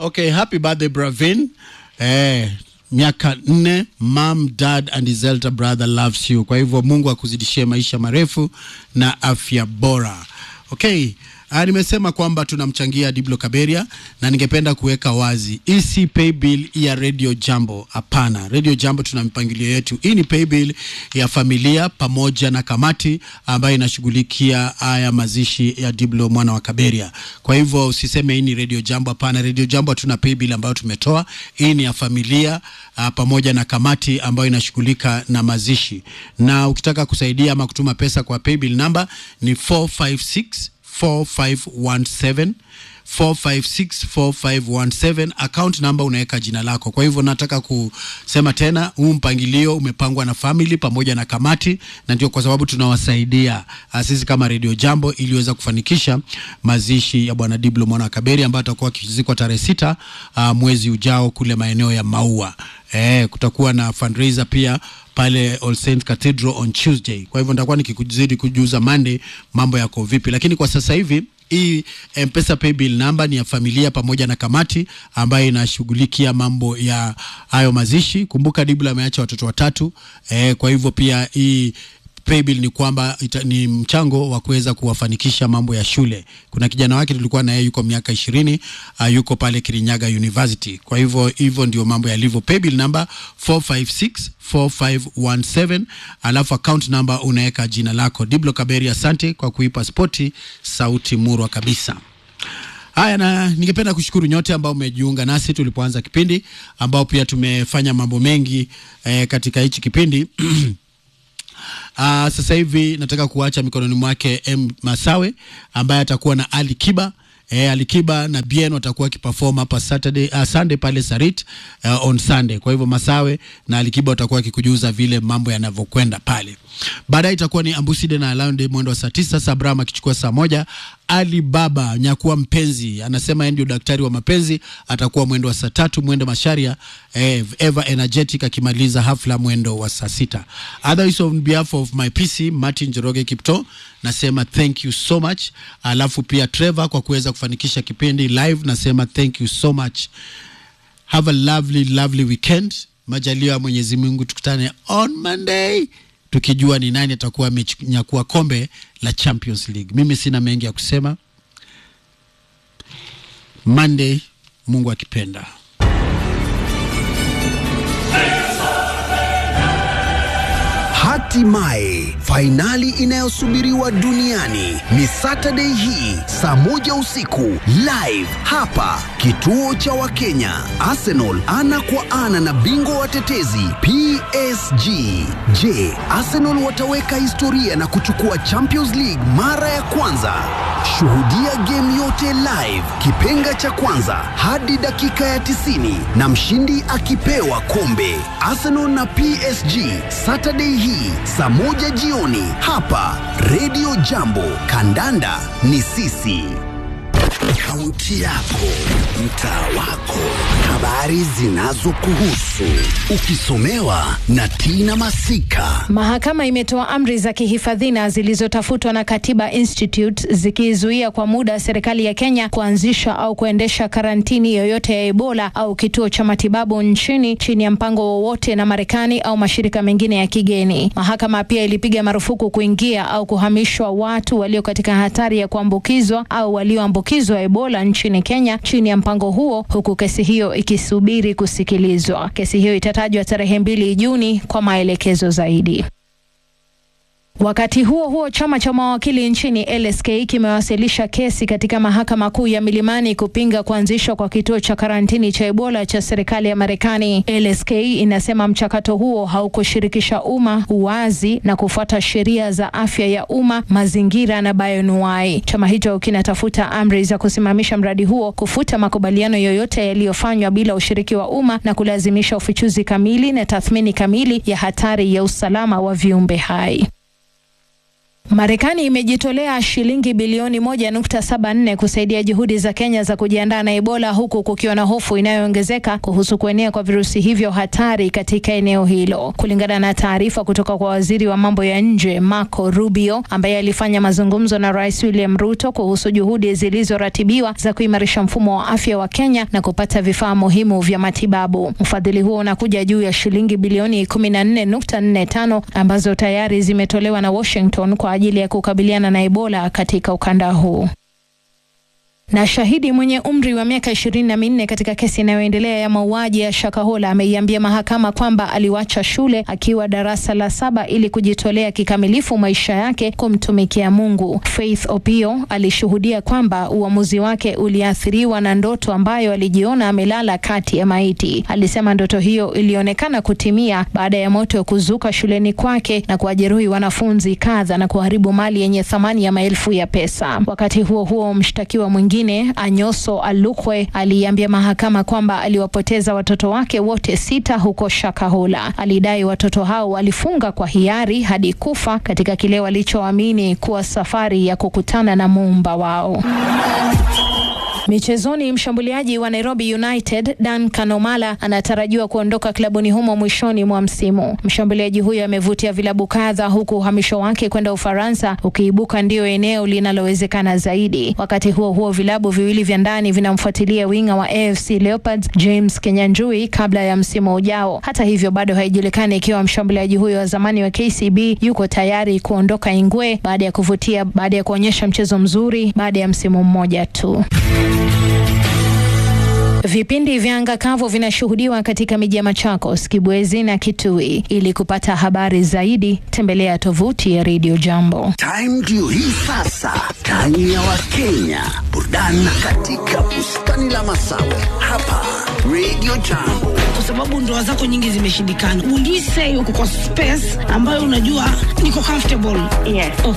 Okay, happy birthday Bravin. Eh, miaka nne, mom, dad and his elder brother loves you. Kwa hivyo Mungu akuzidishie maisha marefu na afya bora. Okay. Ah, nimesema kwamba tunamchangia Diblo Kaberia na ningependa kuweka wazi hii si pay bill ya Radio Jambo. Hapana, Radio Jambo tuna mipangilio yetu. Hii ni pay bill ya familia pamoja na kamati ambayo inashughulikia haya mazishi ya Diblo mwana wa Kaberia. Kwa hivyo usiseme hii ni Radio Jambo. Hapana, Radio Jambo hatuna pay bill ambayo tumetoa. Hii ni ya familia uh, pamoja na kamati ambayo inashughulika na mazishi, na ukitaka kusaidia ama kutuma pesa kwa pay bill namba ni 456 4517 4564517 account number unaweka jina lako. Kwa hivyo nataka kusema tena, huu mpangilio umepangwa na family pamoja na kamati, na ndio kwa sababu tunawasaidia uh, sisi kama Radio Jambo iliweza kufanikisha mazishi ya bwana Diblo mwana wa Kaberi ambaye atakuwa akizikwa tarehe sita uh, mwezi ujao kule maeneo ya Maua. Eh, kutakuwa na fundraiser pia pale All Saints Cathedral on Tuesday. Kwa hivyo nitakuwa nikikuzidi kujuza Monday mambo yako vipi, lakini kwa sasa hivi hii M-Pesa paybill namba ni ya familia pamoja na kamati ambayo inashughulikia mambo ya hayo mazishi. Kumbuka Dibla ameacha watoto watatu eh, kwa hivyo pia hii paybill ni kwamba ita, ni mchango wa kuweza kuwafanikisha mambo ya shule. Kuna kijana wake tulikuwa na yeye yuko miaka ishirini uh, yuko pale Kirinyaga University. Kwa hivyo hivyo ndio mambo yalivyo. Paybill number 456 4517 alafu account number unaweka jina lako. Diblo Kaberi, asante kwa kuipa spoti sauti murwa kabisa. Haya, na ningependa kushukuru nyote ambao umejiunga nasi tulipoanza kipindi, ambao pia tumefanya mambo mengi eh, katika hichi kipindi Uh, sasa hivi nataka kuacha mikononi mwake M Masawe ambaye atakuwa na Ali Kiba. E, Ali Kiba na Bien watakuwa wakiperform hapa Saturday, uh, Sunday pale Sarit uh, on Sunday. Kwa hivyo Masawe na Ali Kiba watakuwa wakikujuza vile mambo yanavyokwenda pale. Baadaye itakuwa ni Ambuside na Alaundi mwendo wa saa tisa, Sabram akichukua saa moja. Ali Baba nyakuwa mpenzi anasema yeye ndio daktari wa mapenzi, atakuwa mwendo wa saa tatu. Mwendo Masharia eh, Eva Energetic akimaliza hafla mwendo wa saa sita. Otherwise on behalf of my PC Martin Joroge Kipto nasema thank you so much, alafu pia Trevor kwa kuweza kufanikisha kipindi live, nasema thank you so much. Have a lovely lovely weekend. Majaliwa ya Mwenyezi Mungu, tukutane on Monday tukijua ni nani atakuwa amenyakua kombe la Champions League. Mimi sina mengi ya kusema. Monday, Mungu akipenda. Hatimaye fainali inayosubiriwa duniani ni Saturday hii saa moja usiku live hapa kituo cha Wakenya. Arsenal ana kwa ana na bingwa watetezi PSG. Je, Arsenal wataweka historia na kuchukua Champions League mara ya kwanza? Shuhudia game yote live, kipenga cha kwanza hadi dakika ya 90 na mshindi akipewa kombe. Arsenal na PSG Saturday hii saa moja jioni hapa Radio Jambo. Kandanda ni sisi. Kaunti yako, mtaa wako, habari zinazokuhusu, ukisomewa na Tina Masika. Mahakama imetoa amri za kihifadhina zilizotafutwa na Katiba Institute zikizuia kwa muda serikali ya Kenya kuanzisha au kuendesha karantini yoyote ya Ebola au kituo cha matibabu nchini chini ya mpango wowote na Marekani au mashirika mengine ya kigeni. Mahakama pia ilipiga marufuku kuingia au kuhamishwa watu walio katika hatari ya kuambukizwa au walioambukizwa Ebola nchini Kenya chini ya mpango huo, huku kesi hiyo ikisubiri kusikilizwa. Kesi hiyo itatajwa tarehe mbili Juni kwa maelekezo zaidi. Wakati huo huo, chama cha mawakili nchini LSK kimewasilisha kesi katika mahakama kuu ya Milimani kupinga kuanzishwa kwa kituo cha karantini cha Ebola cha serikali ya Marekani. LSK inasema mchakato huo haukushirikisha umma, uwazi na kufuata sheria za afya ya umma, mazingira na bayonuai. Chama hicho kinatafuta amri za kusimamisha mradi huo, kufuta makubaliano yoyote yaliyofanywa bila ushiriki wa umma na kulazimisha ufichuzi kamili na tathmini kamili ya hatari ya usalama wa viumbe hai. Marekani imejitolea shilingi bilioni 1.74 kusaidia juhudi za Kenya za kujiandaa na Ebola huku kukiwa na hofu inayoongezeka kuhusu kuenea kwa virusi hivyo hatari katika eneo hilo. Kulingana na taarifa kutoka kwa waziri wa mambo ya nje Marco Rubio ambaye alifanya mazungumzo na Rais William Ruto kuhusu juhudi zilizoratibiwa za kuimarisha mfumo wa afya wa Kenya na kupata vifaa muhimu vya matibabu. Ufadhili huo unakuja juu ya shilingi bilioni 14.45 ambazo tayari zimetolewa na Washington kwa ajili ya kukabiliana na Ebola katika ukanda huu. Na shahidi mwenye umri wa miaka ishirini na minne katika kesi inayoendelea ya mauaji ya Shakahola ameiambia mahakama kwamba aliwacha shule akiwa darasa la saba ili kujitolea kikamilifu maisha yake kumtumikia Mungu. Faith Opio alishuhudia kwamba uamuzi wake uliathiriwa na ndoto ambayo alijiona amelala kati ya maiti. Alisema ndoto hiyo ilionekana kutimia baada ya moto kuzuka shuleni kwake na kuwajeruhi wanafunzi kadha na kuharibu mali yenye thamani ya maelfu ya pesa. Wakati huo huo, mshtakiwa mwingine Anyoso Alukwe aliambia mahakama kwamba aliwapoteza watoto wake wote sita huko Shakahola. Alidai watoto hao walifunga kwa hiari hadi kufa katika kile walichoamini kuwa safari ya kukutana na muumba wao. Michezoni, mshambuliaji wa Nairobi United Dan Kanomala anatarajiwa kuondoka klabuni humo mwishoni mwa msimu. Mshambuliaji huyo amevutia vilabu kadha, huku uhamisho wake kwenda Ufaransa ukiibuka ndio eneo linalowezekana zaidi. Wakati huo huo, vilabu viwili vya ndani vinamfuatilia winga wa AFC Leopards James Kenyanjui kabla ya msimu ujao. Hata hivyo, bado haijulikani ikiwa mshambuliaji huyo wa zamani wa KCB yuko tayari kuondoka Ingwe baada ya kuvutia baada ya kuonyesha mchezo mzuri baada ya msimu mmoja tu. Vipindi vya anga kavu vinashuhudiwa katika miji ya Machakos, Kibwezi na Kitui. Ili kupata habari zaidi, tembelea tovuti ya Radio Jambo. Time ndio hii sasa, time ya Wakenya, burudani katika bustani la Masawe hapa Radio Jambo. kwa sababu ndoa zako nyingi zimeshindikana. Will you say uko kwa space ambayo unajua niko comfortable? Yes.